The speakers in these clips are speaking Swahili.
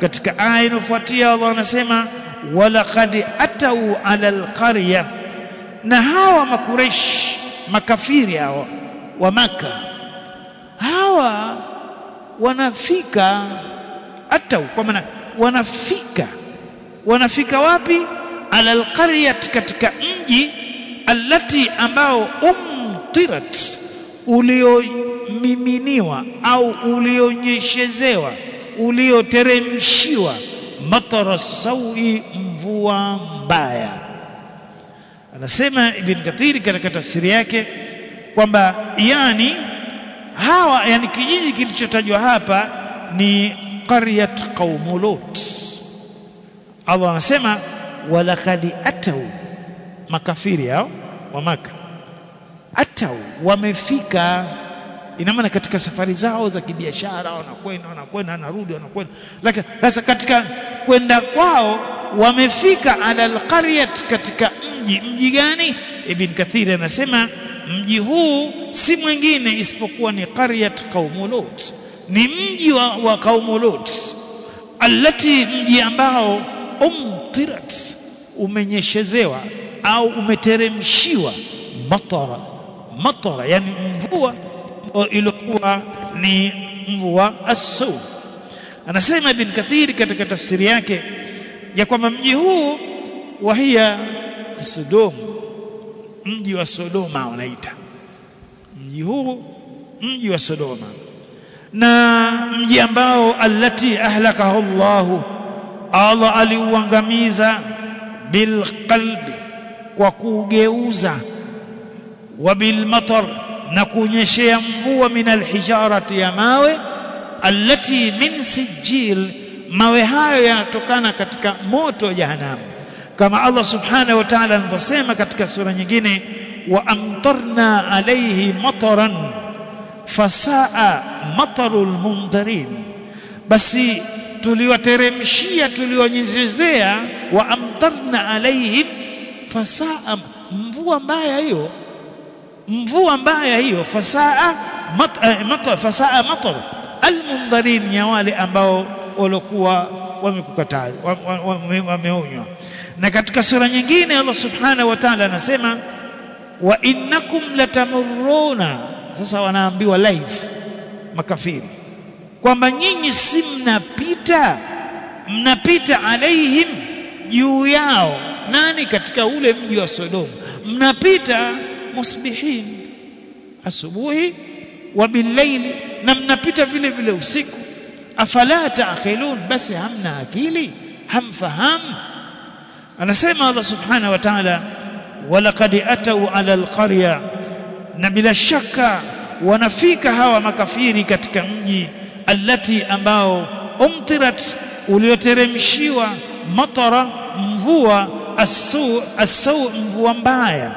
katika aya inayofuatia Allah anasema walaqad atau ala alqarya na hawa makuresh makafiri hawa wa maka hawa wanafika atau kwa maana wanafika wanafika wapi ala alqaryat katika mji allati ambao umtirat uliomiminiwa au ulionyeshezewa ulioteremshiwa matara sawi mvua mbaya anasema ibn kathiri katika tafsiri yake kwamba yani hawa yani kijiji kilichotajwa hapa ni qaryat qaum lut Allah anasema walaqad atau makafiri hao wa maka atau wamefika ina maana katika safari zao za kibiashara wanakwenda wanakwenda wanarudi wanakwenda lakini sasa katika kwenda kwao wamefika ala alqaryat katika mji mji gani ibn kathir anasema mji huu si mwingine isipokuwa ni qaryat qaum lut ni mji wa, wa qaum lut allati mji ambao umtirat umenyeshezewa au umeteremshiwa matara matara yani mvua ilikuwa ni mvua as-saw anasema ibn kathir katika tafsiri yake ya kwamba mji huu wahia Sodom mji wa Sodoma wanaita mji huu mji wa Sodoma na mji ambao allati ahlakahu Allah Allah aliuangamiza bilqalbi kwa kugeuza wa bilmatar na kunyeshea mvua min alhijarati ya mawe allati min sijil mawe hayo yanatokana katika moto wa jahanamu kama Allah subhanahu wa ta'ala anavyosema katika sura nyingine wa amtarna alayhi mataran fasaa matarul mundarin basi tuliwateremshia tuliwanyezezea wa amtarna alaihim fasaa mvua mbaya hiyo mvua mbaya hiyo fasaa mat, eh, matar fasaa matar almundharin ya wale ambao walikuwa wamekukataa wameonywa na katika sura nyingine Allah subhanahu wa ta'ala anasema wa innakum latamurruna sasa wanaambiwa live makafiri kwamba nyinyi si mnapita mnapita alaihim juu yao nani katika ule mji wa Sodoma mnapita musbihin asubuhi wa billaili na mnapita vile vile usiku afala taqilun basi hamna akili hamfahamu anasema Allah subhanahu wa ta'ala walaqad atau ala alqarya na bila shaka wanafika hawa makafiri katika mji allati ambao umtirat ulioteremshiwa matara mvua asu asu mvua mbaya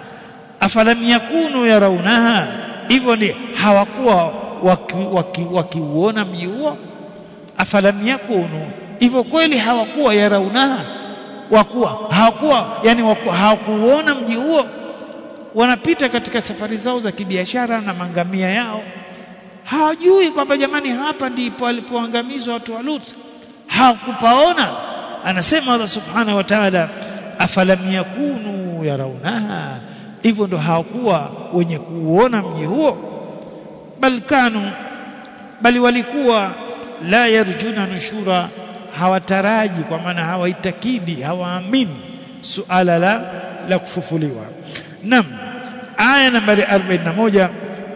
afalam yakunu yarawnaha hivyo ndi hawakuwa wakiuona waki, waki mji huo afalam yakunu hivyo kweli hawakuwa yarawnaha wakuwa hawakuwa yani hawakuona mji huo wanapita katika safari zao za kibiashara na mangamia yao hawajui kwamba jamani hapa ndipo alipoangamizwa watu wa Lut hawakupaona anasema Allah subhanahu wa ta'ala afalam yakunu yarawnaha hivyo ndo hawakuwa wenye kuuona mji huo bal kanu bali walikuwa la yarjuna nushura hawataraji kwa maana hawaitakidi hawaamini suala la la kufufuliwa nam aya nambari 41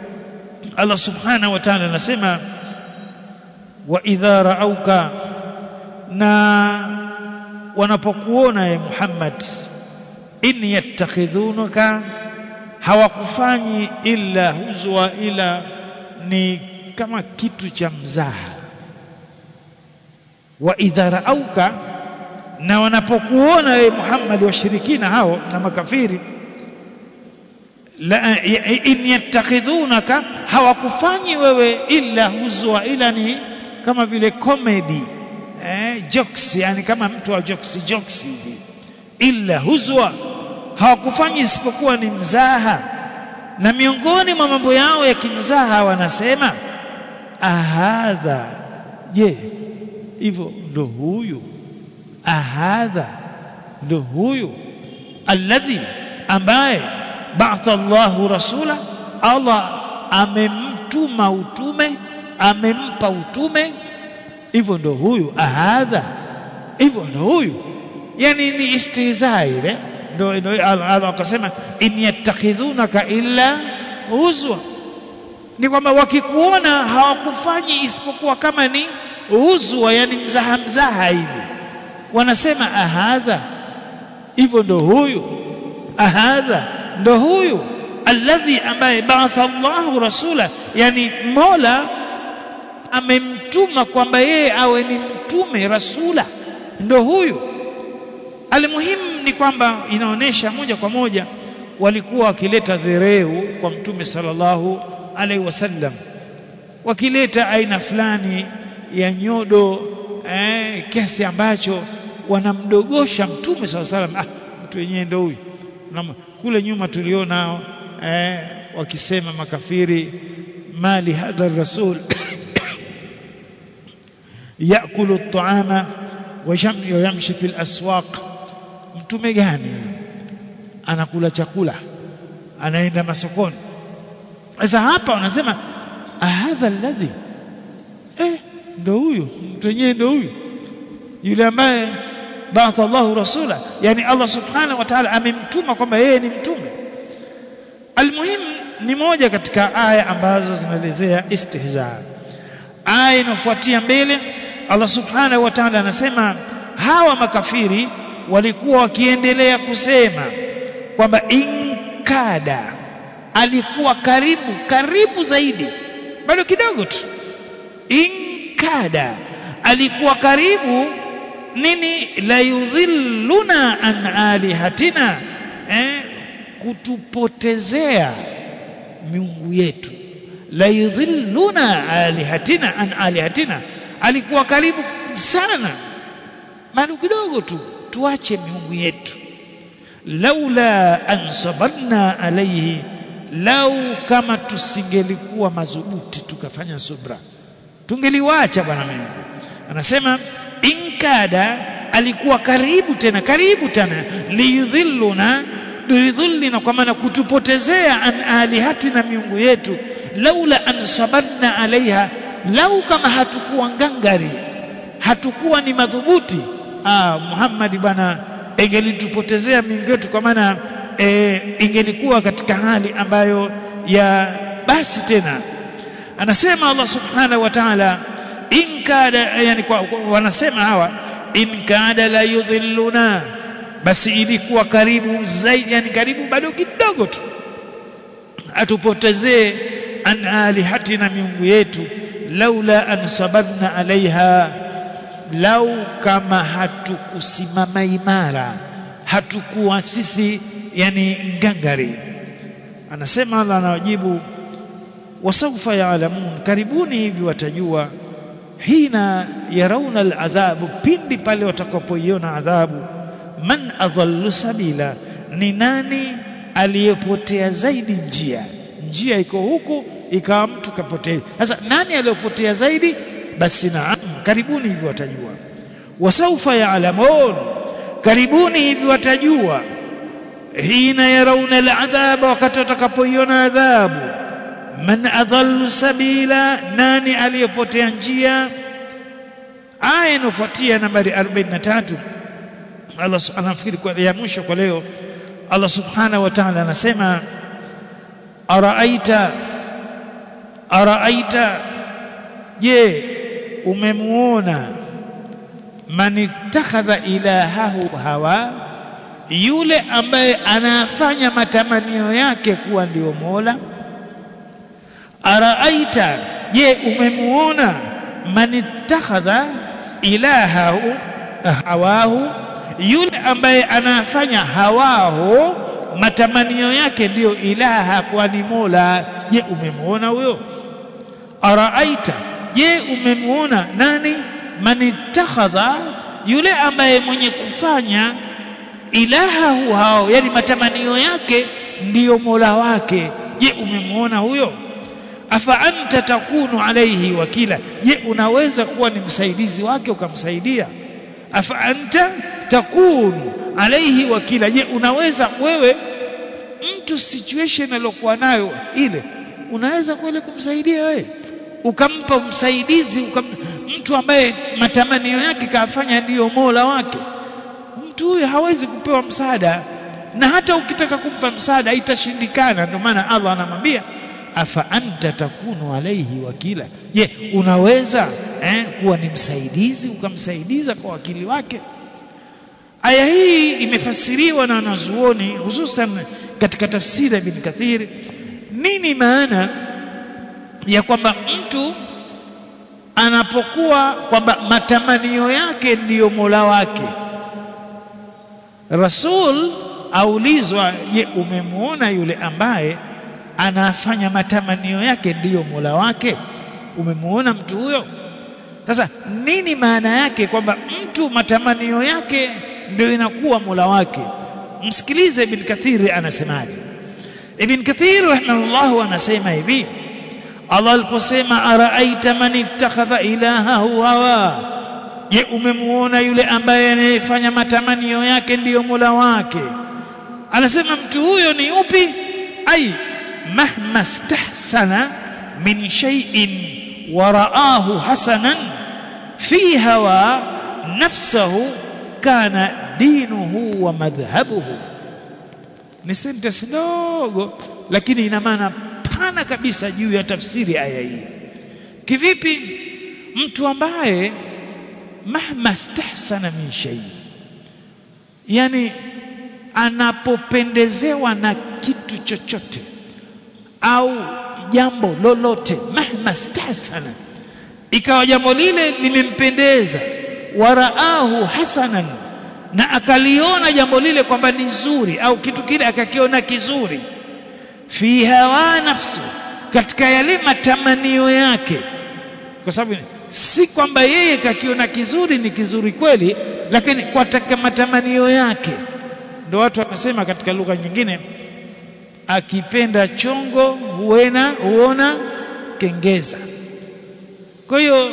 Allah subhanahu wa ta'ala anasema wa idha ra'auka na wanapokuona ye Muhammad in yattakhidhunaka hawakufanyi illa huzwa ila ni kama kitu cha mzaha wa idha ra'auka na wanapokuona ye Muhammad washirikina hao na makafiri la in yattakhidhunaka hawakufanyi wewe illa huzwa ila ni kama vile comedy eh jokes yani kama mtu wa jokes jokes hivi illa huzwa hawakufanyi isipokuwa ni mzaha na miongoni mwa mambo yao ya kimzaha wanasema ahadha je hivyo ndo huyu ahadha ndo huyu alladhi ambaye ba'atha Allahu rasula Allah amemtuma utume amempa utume hivyo ndo huyu ahadha hivyo ndo huyu yani ni istihza ile ndo ndo Allah akasema in yattakhidhunaka illa huzwa ni kwamba wakikuona hawakufanyi isipokuwa kama ni huzwa yani mzaha mzaha hivi wanasema ahadha hivyo ndo huyu ahadha ndo huyu alladhi ambaye ba'atha Allahu rasula yani Mola amemtuma kwamba yeye awe ni mtume rasula ndo huyu almuhimu ni kwamba inaonesha moja kwa moja walikuwa wakileta dhereu kwa mtume sallallahu alaihi wasallam wakileta aina fulani ya nyodo eh, kiasi ambacho wanamdogosha mtume sallallahu alaihi wasallam ah mtu wenyewe ndo huyu kule nyuma tulionao eh, wakisema makafiri mali hadha rasul yakulu at-ta'ama wa yamshi fil aswaq mtume gani anakula chakula anaenda masokoni sasa hapa wanasema hadha alladhi eh ndo huyu mtu wenyewe ndo huyu yule ambaye ba'atha Allahu rasula yani Allah subhanahu wa ta'ala amemtuma kwamba yeye ni mtume almuhim ni moja katika aya ambazo zinaelezea istihza aya inafuatia mbele Allah subhanahu wa ta'ala anasema hawa makafiri walikuwa wakiendelea kusema kwamba inkada alikuwa karibu karibu zaidi bado kidogo tu inkada alikuwa karibu nini la yudhilluna an alihatina eh, kutupotezea miungu yetu la yudhilluna alihatina an alihatina alikuwa karibu sana bado kidogo tu tuache miungu yetu laula an sabarna alayhi lau kama tusingelikuwa madhubuti tukafanya subra tungeliwacha bwana Mungu anasema inkada alikuwa karibu tena karibu tena liyudhilluna liyudhillina kwa maana kutupotezea an alihatina miungu yetu laula an sabarna alaiha lau kama hatukuwa ngangari hatukuwa ni madhubuti ah Muhammad bwana ingelitupotezea miungu yetu kwa maana e, ingelikuwa katika hali ambayo ya basi tena anasema Allah subhanahu wa ta'ala in kada yani kwa, kwa, wanasema hawa in kada la yudhilluna basi ilikuwa karibu zaidi yani karibu bado kidogo tu atupotezee an alihatina miungu yetu laula an sabarna alaiha lau kama hatukusimama imara hatukuwa sisi yani ngangari anasema Allah anawajibu wasawfa yaalamun karibuni hivi watajua hina yarauna aladhabu pindi pale watakapoiona adhabu man adhallu sabila ni nani aliyepotea zaidi njia njia iko huku ikawa mtu kapotea sasa nani aliyopotea zaidi basi naam karibuni hivi watajua wasawfa yaalamun karibuni hivi watajua hina yarauna aladhaba wakati watakapoiona adhabu man adhallu sabila nani aliyepotea njia aya inafuatia nambari 43 Allah anafikiri kwa ya mwisho kwa leo Allah subhanahu wa ta'ala anasema araaita araaita je umemuona man ittakhadha ilahahu hawa yule ambaye anafanya matamanio yake kuwa ndio Mola araaita je umemuona man ittakhadha ilahahu hawahu yule ambaye anafanya hawahu matamanio yake ndiyo ilaha kwani mola je umemuona huyo araaita je umemuona nani man ittakhadha yule ambaye mwenye kufanya ilahahu hao yani matamanio yake ndiyo mola wake je umemuona huyo afa anta takunu alayhi wakila je unaweza kuwa ni msaidizi wake ukamsaidia afa anta takunu alayhi wakila je unaweza wewe mtu situation aliyokuwa nayo ile unaweza kweli kumsaidia wewe ukampa msaidizi ukam, mtu ambaye matamanio yake kafanya ndiyo mola wake mtu huyo hawezi kupewa msaada na hata ukitaka kumpa msaada itashindikana ndio maana Allah anamwambia afa anta takunu alaihi wakila je unaweza eh, kuwa ni msaidizi ukamsaidiza kwa wakili wake aya hii imefasiriwa na wanazuoni hususan katika tafsiri ya Ibn Kathir nini maana ya kwamba mtu anapokuwa kwamba matamanio yake ndiyo Mola wake Rasul aulizwa je umemwona yule ambaye anafanya matamanio yake ndiyo Mola wake umemwona mtu huyo sasa nini maana yake kwamba mtu matamanio yake ndio inakuwa Mola wake msikilize Ibn Kathir anasemaje Ibn Kathir rahimahullah anasema hivi Allah aliposema araaita man ittakhadha ilahahu hawa je umemuona yule ambaye anayefanya matamanio yake ndiyo Mola wake anasema mtu huyo ni upi ai mahma stahsana min shay'in wa ra'ahu hasanan fi hawa nafsahu kana dinuhu wa madhhabuhu ni sentence ndogo lakini ina maana pana kabisa juu ya tafsiri aya hii kivipi mtu ambaye mahma stahsana min shay yani anapopendezewa na kitu chochote au jambo lolote mahma stahsana ikawa jambo lile limempendeza waraahu hasanan na akaliona jambo lile kwamba ni zuri au kitu kile akakiona kizuri fi hawa nafsu katika yale matamanio yake kwa sababu si kwamba yeye kakiona kizuri ni kizuri kweli lakini kwa taka matamanio yake ndio watu wanasema katika lugha nyingine akipenda chongo huena huona kengeza kwa hiyo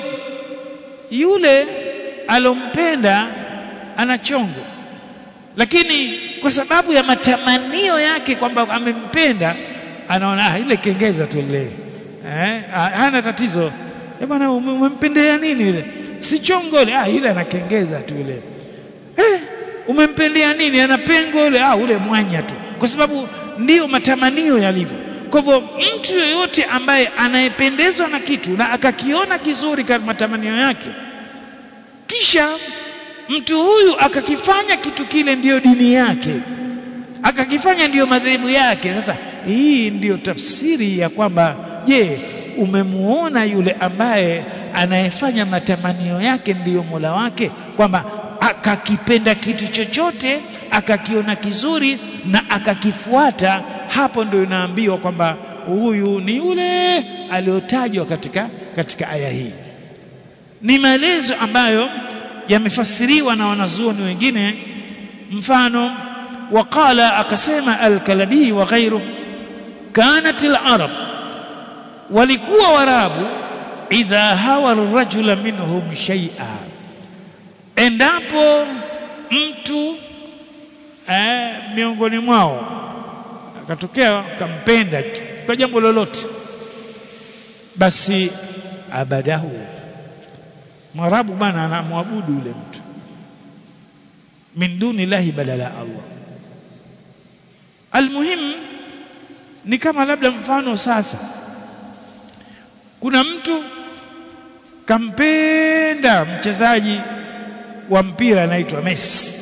yule alompenda ana chongo lakini kwa sababu ya matamanio yake kwamba amempenda anaona ah, ile kengeza tu ile eh, hana tatizo eh bwana umempendea nini ile si chongo ile ah ile anakengeza tu ile eh umempendea nini ana pengo ile ah ule mwanya tu kwa sababu ndiyo matamanio yalivyo kwa hivyo mtu yoyote ambaye anayependezwa na kitu na akakiona kizuri kama matamanio yake kisha mtu huyu akakifanya kitu kile ndiyo dini yake akakifanya ndiyo madhehebu yake sasa hii ndiyo tafsiri ya kwamba je umemuona yule ambaye anayefanya matamanio yake ndiyo Mola wake kwamba akakipenda kitu chochote akakiona kizuri na akakifuata hapo ndio inaambiwa kwamba huyu ni yule aliyotajwa katika katika aya hii ni maelezo ambayo yamefasiriwa na wanazuoni wengine mfano waqala akasema al-kalabi wa ghayru kanat al-arab walikuwa warabu idha hawa ar-rajula minhum shay'a endapo mtu eh, miongoni mwao akatokea kampenda kwa jambo lolote basi abadahu mwarabu bana anamwabudu yule mtu min duni lahi badala Allah almuhim ni kama labda mfano sasa kuna mtu kampenda mchezaji wa mpira anaitwa Messi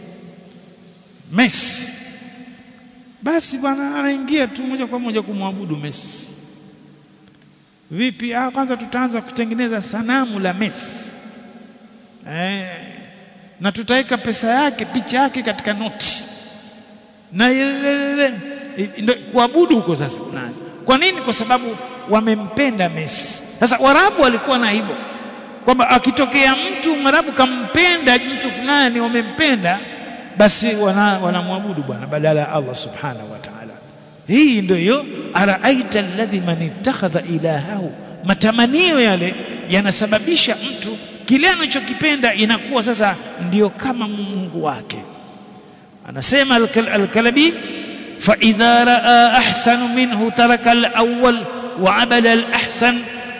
Messi basi bwana anaingia tu moja kwa moja kumwabudu Messi vipi ah kwanza tutaanza kutengeneza sanamu la Messi eh, na tutaweka pesa yake picha yake katika noti na ile kuabudu huko sasa unaanza kwa nini kwa sababu wamempenda Messi sasa warabu walikuwa na hivyo kwamba akitokea mtu mwarabu kampenda mtu fulani wamempenda basi wanamwabudu wana bwana badala ya Allah subhanahu wa ta'ala hii ndio hiyo araaita alladhi man ittakhadha ilahahu matamanio yale yanasababisha mtu kile anachokipenda inakuwa sasa ndiyo kama mungu wake anasema al-Kalabi fa idha raa ahsanu minhu taraka al-awwal wa abada al-ahsan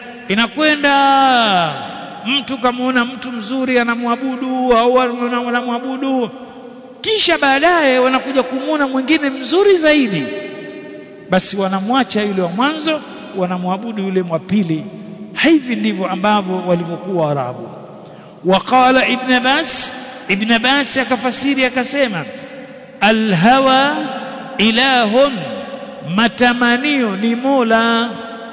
inakwenda mtu kamaona mtu mzuri anamwabudu au anamwabudu kisha baadaye wanakuja kumwona mwingine mzuri zaidi basi wanamwacha yule wa mwanzo wanamwabudu yule wa pili hivi ndivyo ambavyo walivyokuwa Arabu waqala ibn Abbas ibn Abbas akafasiri akasema alhawa ilahun matamanio ni mola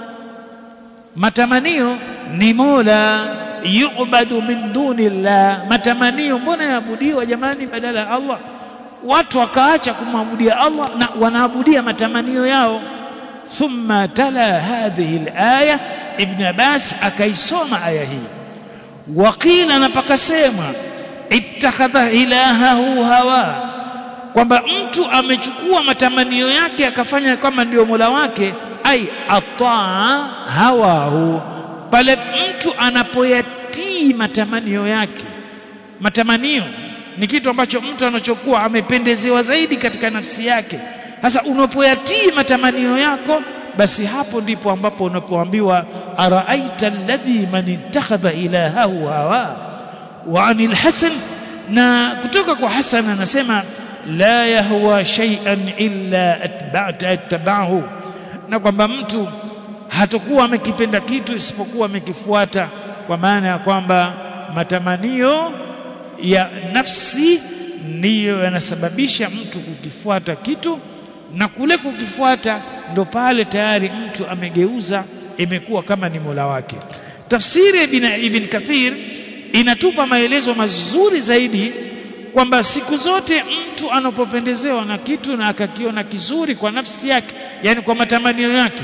matamanio ni mola yu'badu min duni llah matamanio mbona yaabudiwa jamani badala ya Allah watu wakaacha kumwabudia Allah na wanaabudia matamanio yao thumma tala hadhihi alaya ibn Abbas akaisoma aya hii waqila na pakasema ittakhadha ilahahu hawa kwamba mtu amechukua matamanio yake akafanya kama ndio mola wake ai ataa hawahu pale mtu anapoyatii matamanio yake matamanio ni kitu ambacho mtu anachokuwa amependezewa zaidi katika nafsi yake sasa unapoyatii matamanio yako basi hapo ndipo ambapo unapoambiwa araaita alladhi man ittakhadha ilahahu hawa wa anil hasan na kutoka kwa hasan anasema la yahwa shay'an illa atba'ta atba'ahu na kwamba mtu hatakuwa amekipenda kitu isipokuwa amekifuata kwa maana ya kwamba matamanio ya nafsi ndiyo yanasababisha mtu kukifuata kitu na kule kukifuata ndo pale tayari mtu amegeuza imekuwa kama ni Mola wake tafsiri ibn, ibn Kathir inatupa maelezo mazuri zaidi kwamba siku zote mtu anapopendezewa na kitu na akakiona kizuri kwa nafsi yake yani kwa matamanio yake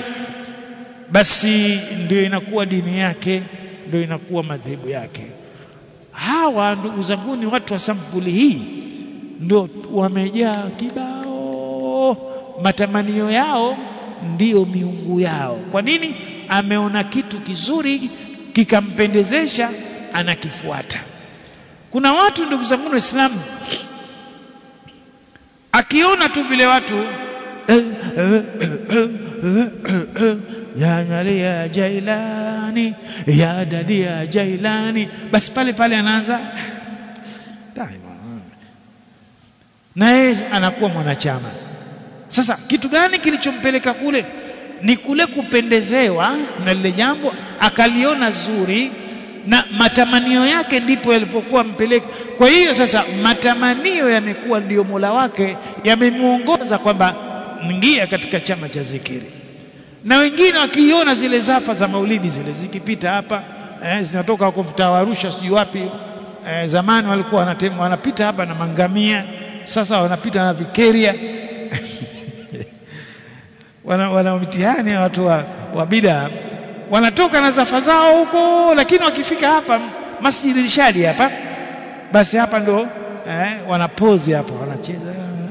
basi ndio inakuwa dini yake ndio inakuwa madhehebu yake hawa ndugu zangu ni watu wa sampuli hii ndio wamejaa kibao matamanio yao ndiyo miungu yao kwa nini ameona kitu kizuri kikampendezesha anakifuata kuna watu ndugu zangu waislamu akiona tu vile watu ya nyali ya jailani ya dadi ya jailani basi pale pale anaanza na yeye anakuwa mwanachama sasa kitu gani kilichompeleka kule ni kule kupendezewa na lile jambo akaliona zuri na matamanio yake ndipo yalipokuwa mpeleka kwa hiyo sasa matamanio yamekuwa ndiyo mola wake yamemuongoza kwamba ingia katika chama cha zikiri na wengine wakiiona zile zafa za maulidi zile zikipita hapa eh, zinatoka huko mtaa wa Arusha sijui wapi eh, zamani walikuwa wanatema wanapita hapa na mangamia sasa wanapita na vikeria wana, wana mtihani watu wa, wa bida wanatoka na zafa zao huko lakini wakifika hapa Masjid Rishadi hapa basi hapa ndo eh, wanapozi hapa wanacheza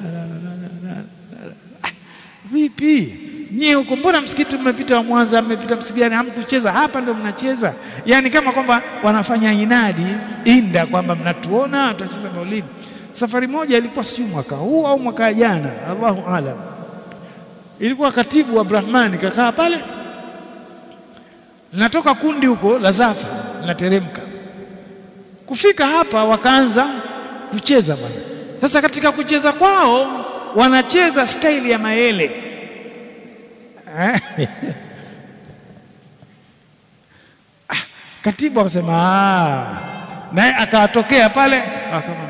vipi nyie huko mbona msikiti mmepita wa Mwanza mmepita msikiti gani hamkucheza hapa ndo mnacheza yani kama kwamba wanafanya inadi inda kwamba mnatuona tutacheza maulidi safari moja ilikuwa sijui mwaka huu au mwaka jana Allahu alam ilikuwa katibu wa Brahmani kakaa pale linatoka kundi huko la Zafa linateremka kufika hapa wakaanza kucheza bwana sasa katika kucheza kwao wanacheza staili ya maele ah, katibu akasema naye akawatokea pale akama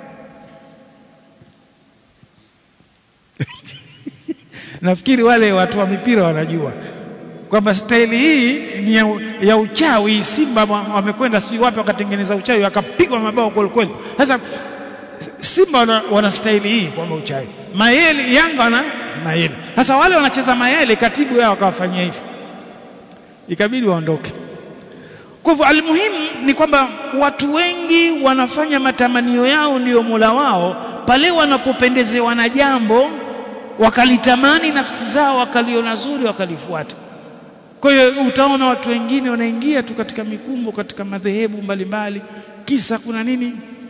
nafikiri wale watu wa mipira wanajua kwamba staili hii ni ya, ya uchawi simba wamekwenda sijui wapi wakatengeneza uchawi wakapigwa mabao kweli kweli sasa simba wana, wana staili hii kwamba uchawi mayele yanga wana mayele sasa wale wanacheza mayele katibu yao akawafanyia hivi ikabidi waondoke kwa hivyo almuhimu ni kwamba watu wengi wanafanya matamanio yao ndiyo mola wao pale wanapopendezewa na jambo wakalitamani nafsi zao wakaliona zuri wakalifuata kwa hiyo utaona watu wengine wanaingia tu katika mikumbo katika madhehebu mbalimbali kisa kuna nini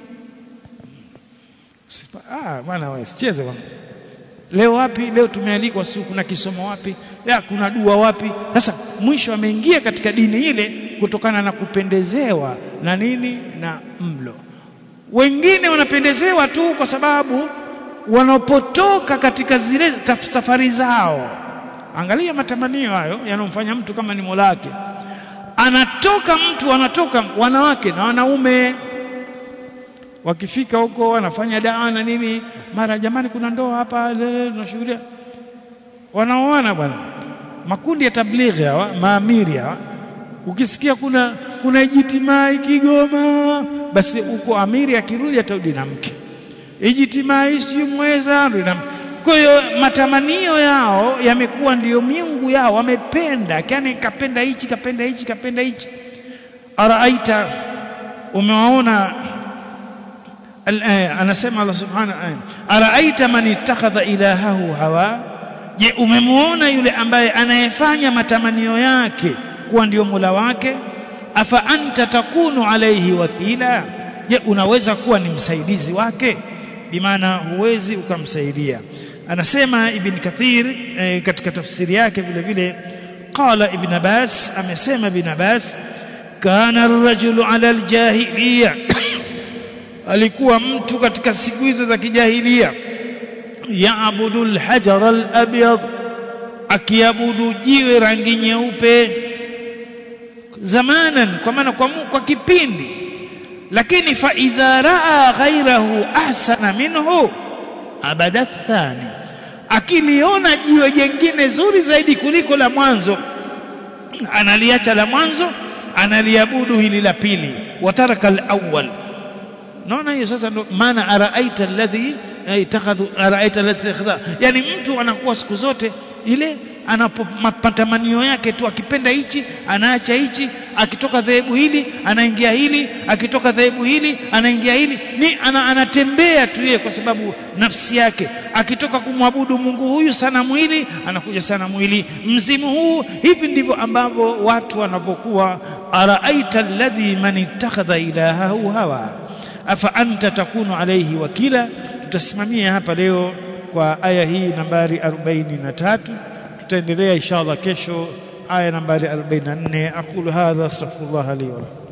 ah bwana wewe sicheze bwana leo wapi leo tumealikwa si kuna kisomo wapi ya kuna dua wapi sasa mwisho ameingia katika dini ile kutokana na kupendezewa na nini na mlo wengine wanapendezewa tu kwa sababu wanapotoka katika zile safari zao angalia matamanio hayo yanomfanya mtu kama ni molake anatoka mtu anatoka wanawake na wanaume wakifika huko wanafanya dawa na nini mara jamani kuna ndoa hapa tunashughulia wanaoana bwana makundi ya tablighi hawa maamiri hawa ukisikia kuna kuna ijitimai Kigoma basi uko amiri akirudi atarudi na mke ijitimai si mweza na kwa hiyo matamanio yao yamekuwa ndiyo miungu yao wamependa yani kapenda hichi kapenda hichi kapenda hichi araaita umewaona anasema Allah subhanahu araaita man ittakhadha ilahahu hawa je umemuona yule ambaye anayefanya matamanio yake kuwa ndio mula wake afa anta takunu alayhi wakila je unaweza kuwa ni msaidizi wake bimaana huwezi ukamsaidia anasema ibn kathir eh, katika tafsiri yake vile vile qala ibn abbas amesema ibn abbas kana ar-rajulu ala al-jahiliya alikuwa mtu katika siku hizo za kijahilia yaabudu al-hajar al-abyad akiabudu jiwe rangi nyeupe zamanan kwa maana kwa, kwa kipindi lakini fa idha raa ghairahu ahsana minhu abada thani akiliona jiwe jengine zuri zaidi kuliko la mwanzo analiacha la mwanzo analiabudu hili la pili wataraka al-awwal naona hiyo sasa ndo maana araaita alladhi itakhadhu araaita alladhi ikhadha yani mtu anakuwa siku zote ile anapo matamanio yake tu akipenda hichi anaacha hichi akitoka dhehebu hili anaingia hili akitoka dhehebu hili anaingia hili ni ana, anatembea tu yeye kwa sababu nafsi yake akitoka kumwabudu Mungu huyu sana mwili anakuja sana mwili mzimu huu hivi ndivyo ambavyo watu wanapokuwa araaita alladhi man ittakhadha ilahahu hawa afa anta takunu alayhi wakila tutasimamia hapa leo kwa aya hii nambari 43 tutaendelea inshallah kesho aya nambari 44 aqulu hadha astaghfirullah li wa lakum